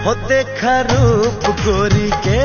हो देखा रूप गोरी के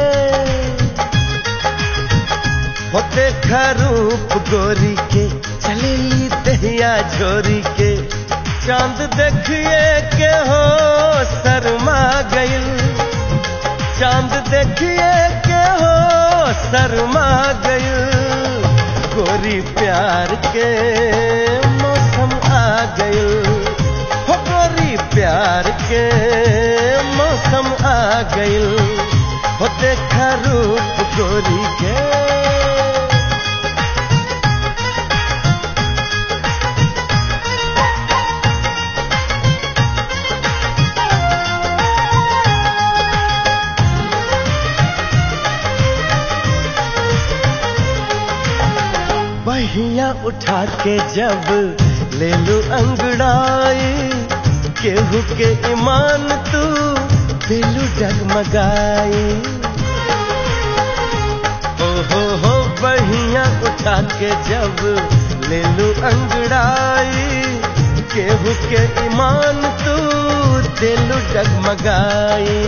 हो देखा रूप गोरी के चलेली दहिया झोरी के चांद देखिए के हो शर्मा गइल चांद देखिए के हो शर्मा गइल गोरी प्यार के मौसम आ गइल हो गोरी प्यार के मौसम आ गइल हो देखा रूप गोरी के बहिया उठा के जब ले लू अंगड़ाई केहू के ईमान तू दिलू डगमगाई ओ हो हो बहिया उठा के जब ले लू अंगड़ाई केहू के ईमान तू दिलू डगमगाई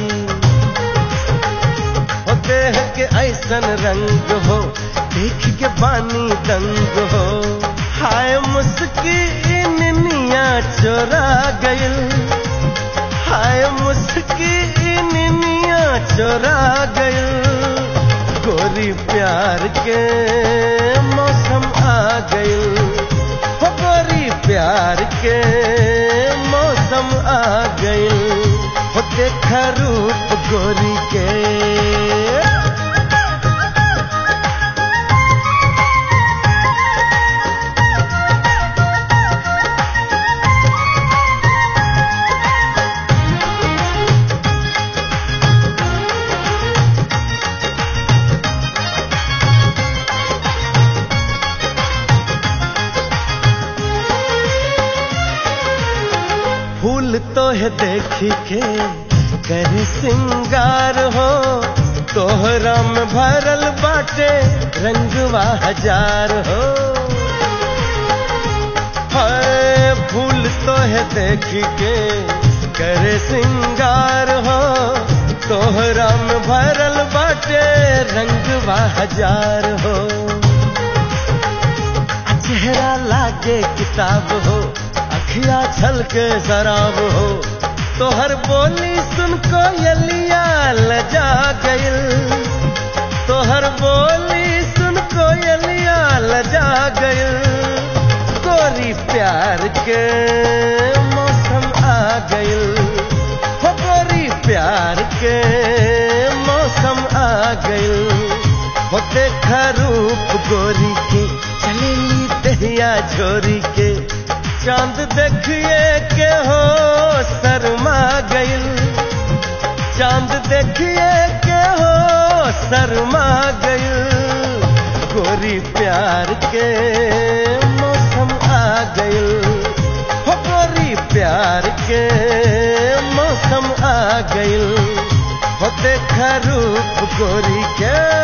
हो देह के ऐसन रंग हो देख के बानी दंग हो हाय मुस्की निनिया चोरा गइल हाय मुस्की निनिया चोरा गइल गोरी प्यार के मौसम आ गइल हो गोरी प्यार के मौसम आ गइल हो देखा रूप गोरी के फूल तो है देखी के कर सिंगार हो तोहरा में भरल बाटे रंगवा हजार हो हाय फूल तो है देखी के कर सिंगार हो तोहरा में भरल बाटे रंगवा हजार हो चेहरा लागे किताब हो अखिया छल के शराब हो तोहर बोली सुन को यलिया लजा गइल तोहर बोली सुन को यलिया लजा गइल गोरी प्यार के मौसम आ गइल हो गोरी प्यार के मौसम आ गइल हो देखा रूप गोरी के चलेली दहिया झोरी के चांद देखिए के हो शर्मा गइल चांद देखिए के हो शर्मा गइल गोरी प्यार के मौसम आ गइल हो गोरी प्यार के मौसम आ गइल हो देखा रूप गोरी के